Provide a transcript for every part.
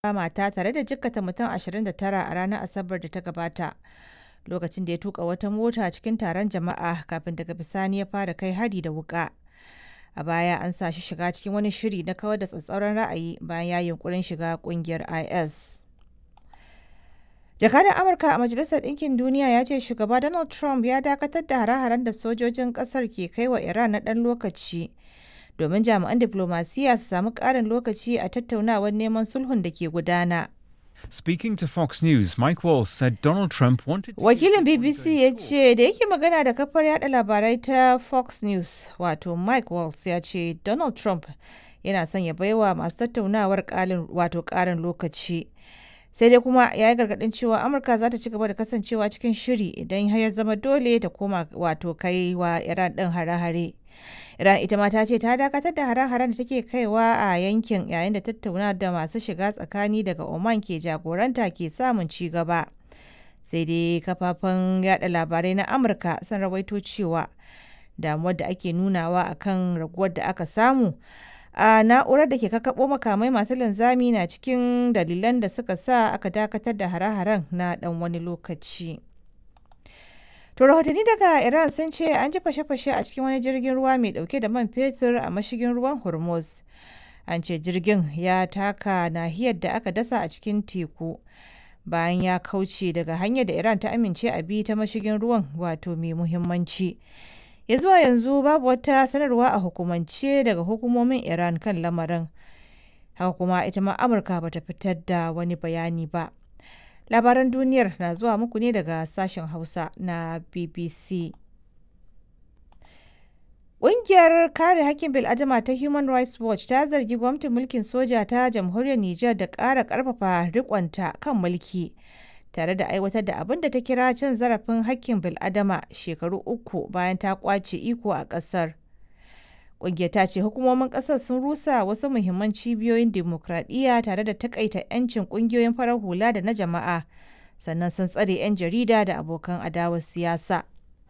mata tare da jikkata mutum 29 a ranar Asabar da ta gabata. Lokacin da ya tuka wata mota cikin taron jama'a kafin daga bisani ya fara kai hari da wuka. A baya an sa shi shiga cikin wani shiri na kawar da tsatsauran ra'ayi bayan ya yunkurin shiga kungiyar IS. Jakadan Amurka a Majalisar Ɗinkin Duniya ya ce shugaba Donald Trump ya dakatar da hare-haren da sojojin ƙasar ke kai wa Iran na ɗan lokaci domin jami'an diplomasiya su samu ƙarin lokaci a tattaunawar neman sulhun da ke gudana. Speaking to Fox News, Mike Walls said Donald Trump wanted to Wakilin BBC ya ce da yake magana da kafar yada labarai ta Fox News, wato Mike Walls ya ce Donald Trump yana son ya baiwa masu tattaunawar wato ƙarin lokaci. sai dai kuma ya yi gargadin cewa amurka za ta ci gaba da kasancewa cikin shiri idan har ya zama dole ta koma wato kai wa iran din hare-hare iran ita ma ta ce ta dakatar da hare-haren da take kaiwa a yankin yayin da tattauna da masu shiga tsakani daga oman ke jagoranta ke samun ci gaba sai dai kafafen yada labarai na amurka sun rawaito cewa damuwar da ake nunawa akan raguwar da aka samu a na'urar da ke kakkaɓo makamai masu linzami na cikin dalilan da suka sa aka dakatar da hare-haren na ɗan wani lokaci. To rahotanni daga Iran sun ce an ji fashe-fashe a cikin wani jirgin ruwa mai ɗauke da man fetur a mashigin ruwan Hormuz. An ce jirgin ya taka nahiyar da aka dasa a cikin teku bayan ya kauce daga hanyar da Iran ta amince a bi ta mashigin ruwan wato mai muhimmanci. ya zuwa yanzu babu wata sanarwa a hukumance daga hukumomin iran kan lamarin haka kuma ita ma amurka bata fitar da wani bayani ba labaran duniyar na zuwa muku ne daga sashen hausa na bbc Ƙungiyar kare hakkin bil'adama ta Human Rights Watch ta zargi gwamnatin mulkin soja ta jamhuriyar Nijar da ƙara ƙarfafa riƙonta kan mulki. tare da aiwatar da abin da ta kira cin zarafin hakkin bil'adama shekaru uku bayan ta kwace iko a ƙasar. Ƙungiyar ta ce hukumomin ƙasar sun rusa wasu muhimman cibiyoyin dimokuraɗiyya tare da takaita 'yancin ƙungiyoyin farar hula da na jama'a, sannan sun tsare 'yan jarida da abokan adawar siyasa.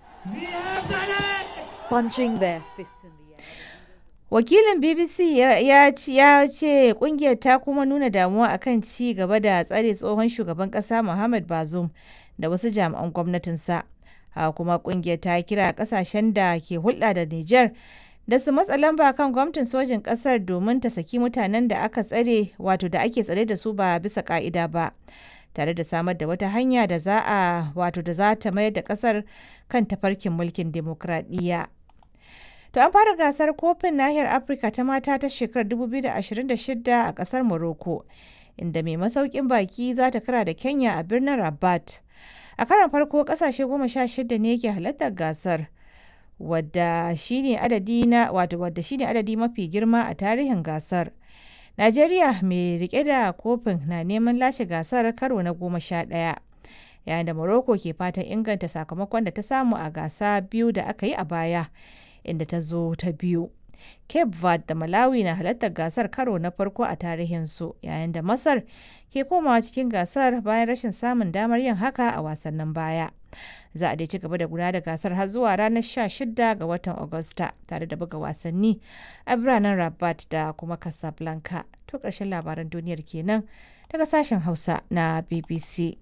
Punching their fists in the air. Wakilin BBC ya ce kungiyar ta kuma nuna damuwa akan ci gaba da tsare tsohon shugaban kasa Muhammad Bazoum da wasu jami'an gwamnatinsa. Haka kuma kungiyar ta kira kasashen da ke hulɗa da Nijar da su matsa lamba kan gwamnatin sojin kasar domin ta saki mutanen da aka tsare wato da ake tsare da su ba bisa ka'ida ba. tare da samar da wata hanya da za a wato da za ta mayar da kasar kan tafarkin mulkin demokradiyya. To an fara gasar kofin nahiyar Afirka ta mata ta shekarar 2026 a kasar Morocco, inda mai masaukin baki za ta kara da Kenya a birnin Rabat. A karon farko kasashe goma sha shida ne ke halartar gasar, wadda shine adadi na wato wadda shine adadi mafi girma a tarihin gasar. Najeriya mai rike da kofin na neman lashe gasar karo na goma sha ɗaya. Yayin da Morocco ke fatan inganta sakamakon da ta samu a gasa biyu da aka yi a baya. inda ta zo ta biyu. Cape Verde da Malawi na halartar gasar karo na farko a tarihinsu yayin da Masar ke komawa cikin gasar bayan rashin samun damar yin haka a wasannin baya. Za a dai ci gaba da gudanar da gasar har zuwa ranar 16 ga watan Agusta tare da buga wasanni a biranen Rabat da kuma Casablanca. To ƙarshen labaran duniyar kenan daga sashen Hausa na BBC.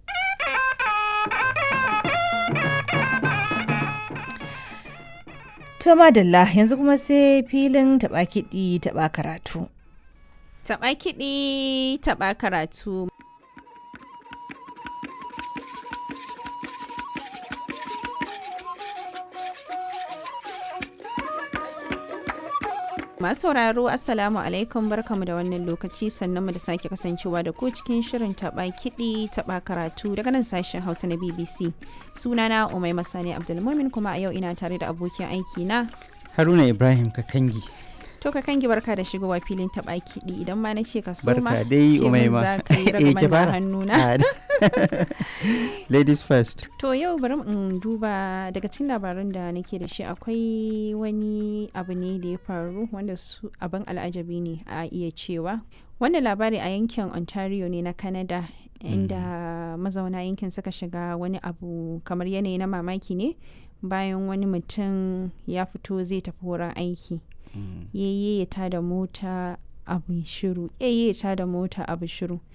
To madalla yanzu kuma sai filin taɓa kiɗi taɓa karatu. Taɓa kiɗi taɓa karatu. Masu sauraro Assalamu alaikum barkamu da wannan lokaci sannan mu da sake kasancewa da ku cikin shirin taɓa kiɗi taɓa karatu daga nan sashen Hausa na BBC. Sunana Umai Masani Abdulmumin kuma a yau ina tare da abokin aiki na Haruna Ibrahim Kakangi. To ka kangi barka da shigowa filin taɓa kiɗi idan ma na ce ka soma Barka dai ce min Umaima. za ka yi Eh, ki ragaman na fara. hannuna. Ah, Ladies first. To yau bari in duba daga cikin labaran da nake da shi akwai wani abu ne da ya faru wanda su abin al'ajabi ne a iya cewa. Wannan labari a yankin Ontario ne na Canada inda mazauna yankin suka shiga wani abu kamar yanayi na mamaki ne bayan wani mutum ya fito zai tafi wurin aiki. Mm. Yayye ya tada mota abu shiru yayye ta da mota abu shiru